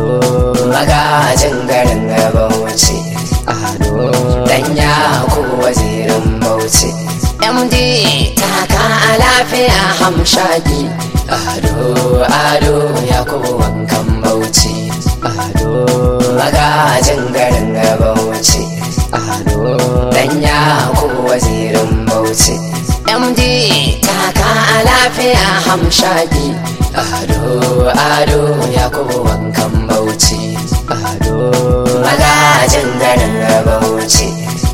magajin garin bauchi dan yaku wazirin bauchi md taka a lafiya hamshaki ado ado yakubu wankan bauchi magajin garin bauchi dan yaku wazirin bauchi md taka a lafiya hamshaki ado ado yakubu wankan bauchi magajin garin bauchi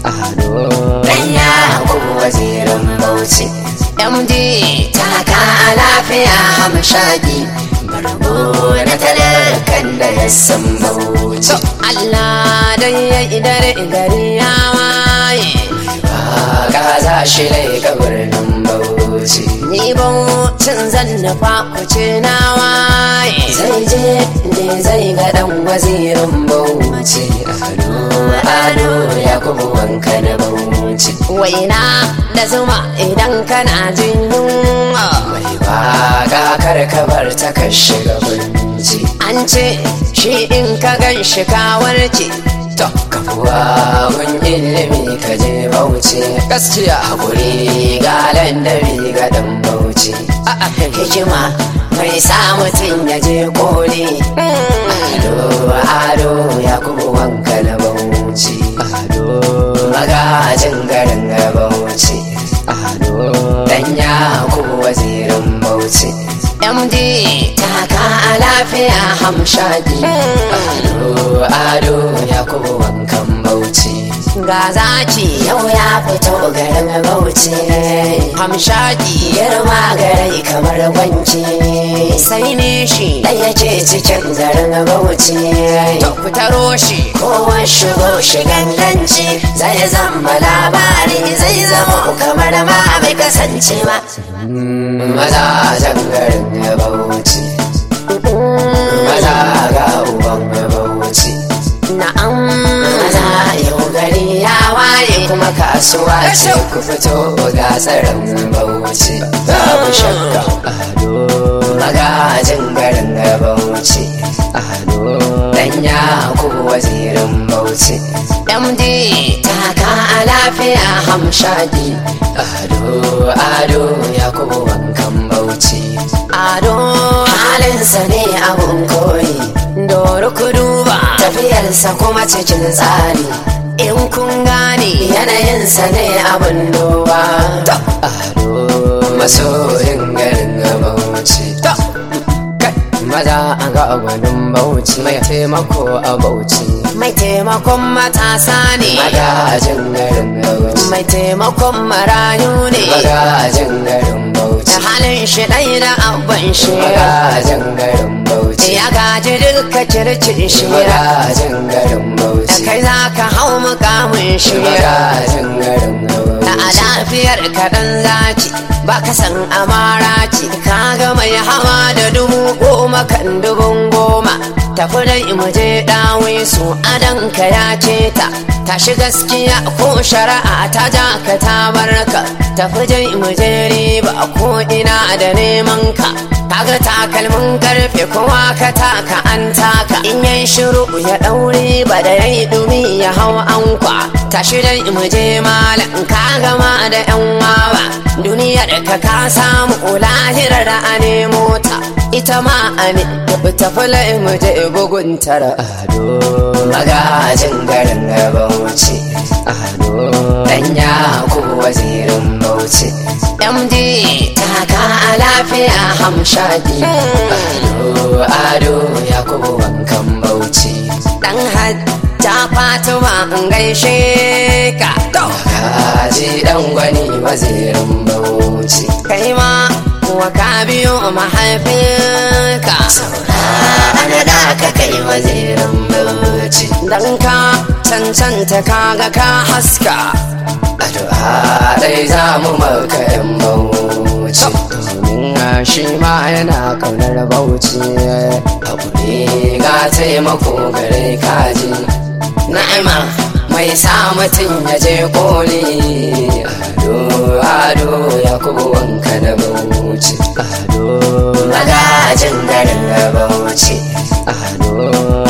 dan yakubu wazirin bauchi md taka a lafiya hamshaki bargo na talakan da ya san bauchi Allah dai ya idare gari ya waye ka za shi laika birnin bauchi ni baucin zan nufa kuce na waye zai je ne zai ga dan wazirin bauchi ado ado ya kuma wanka na bauchi waina da zuma idan kana jin yunwa mai baka kar ka bar ta ka shiga birni an ce shi in ka gan shi ka warke to ka kuwa mun ilimi ka je bauchi gaskiya hakuri ga landabi ga dan bauchi a'a hikima mai sa mutum ya je koli ado ado ya kuma wanka na bauchi magajin garin bauchi dan ya kuma wazirin bauchi md taka a lafiya hamshaki ado ado ya kuma wankan bauchi ga zaki yau ya fito garin bauchi hamshaki girma gare kamar wanki sai ne shi ɗaya ce cikin garin bauchi to ku taro shi kowa shigo shigan danci zai zama labari zai zama kamar ma bai kasance ba mazajen garin bauchi maza ga uban bauchi na'am maza yau gari ya waye kuma kasuwa ce ku fito ga tsarin bauchi babu shakka magajin garin bauchi dan ya ku wazirin bauchi md taka a lafiya hamshaki ado ado ya ku wankan bauchi ado halinsa ne abun koyi doro ku duba tafiyarsa kuma cikin tsari in kun gane yanayinsa ne abin duba ado masoyin garin bauchi maza a ga gwanin bauchi mai taimako a bauchi mai taimakon matasa ne magajin garin bauchi mai taimakon marayu ne magajin garin da bauchi halin shi ɗai da abban shi magajin garin bauchi ya gaji duka kirkin shi magajin garin da bauchi kai za ka hau mukamin shi magajin garin da a bauchi lafiyar kaɗan zaki ba ka san amara ce ka ga mai hawa da dubu goma kan dubun goma tafi dai mu je dawe su adan ka ya ce ta tashi gaskiya ko shari'a ta ja ka ta barka tafi dai mu je riba ko ina da neman ka kaga takalmin karfe kowa ka taka an taka in yayi shiru ya daure ba da yayi dumi ya hau ankwa tashi dai mu je malam ka gama da yan wawa duniyar ka ka samu lahirar da a nemo ta ita ma a ne tafi tafi lai mu je bugun tara ado magajin garin bauchi ado dan ya ku wazirin bauchi md taka a lafiya hamshaki ado ado ya ku wankan bauchi dan hajja fatima in gaishe ka kaji dan gwani wazirin bauchi kai ma kuwa ka biyo mahaifinka ana da ka kai wazirin bauchi dan ka cancanta kaga ka haska addu'a dai za mu maka yan bauchi domin shi ma yana kaunar bauchi abu ne ga taimako gare kaji na'ima mai sa mutum ya je koli ado ado ya kubu wanka da bauchi ado magajin garin bauchi ado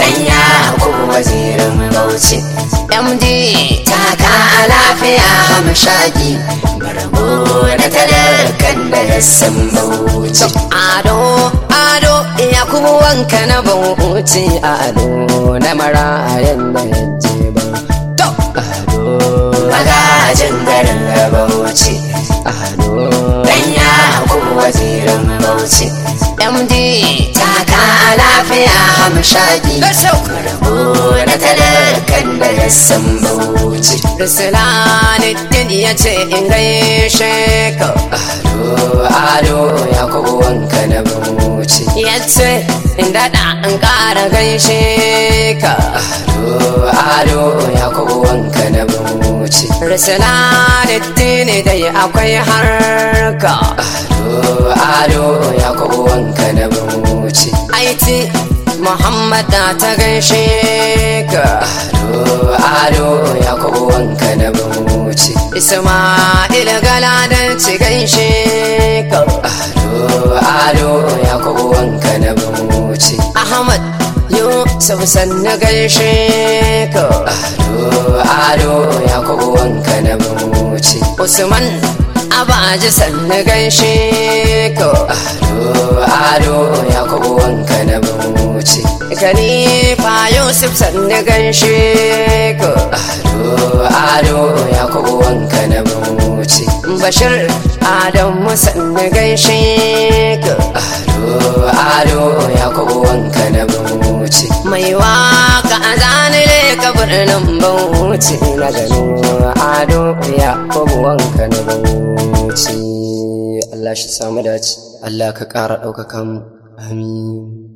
hamshaki bargo na talakan da ya san bauchi ado ado yakubu wanka na bauchi ado na marayan da ya je ba to ado magajin garin bauchi ado dan ya kuma wazirin bauchi md taka lafiya hamshaki let's go bargo na talakan da ya san bauchi Rusulanuddin ya ce in gaishe ka ado ado ya kuma wanka na bauchi ya ce in daɗa in ƙara gaishe ka ado ado ya kuma wanka na bauchi Rusulanuddin dai akwai harka ado ado ya kuma wanka na bauchi aiti Muhammad na ta gaishe ka ado ado ya kuma wanka na bauchi Ismail Galadan ci gaishe ka ado ado ya kuma wanka na bauchi Ahmad Yusuf sanna gaishe ka ado ado ya kuma wanka na bauchi Usman Abaji sanna gaishe ka ado ado ya kuma wanka na bauchi Khalifa Yusuf sanna gaishe ka ado ado ya kuma wanka na bauchi Bashir Adamu sanna gaishe ka ado ado ya kuma wanka na bauchi Mai waka a zanile ka birnin Bauchi na gano ado ya wanka na Bauchi Allah shi samu dace Allah ka ƙara ɗaukaka mu amin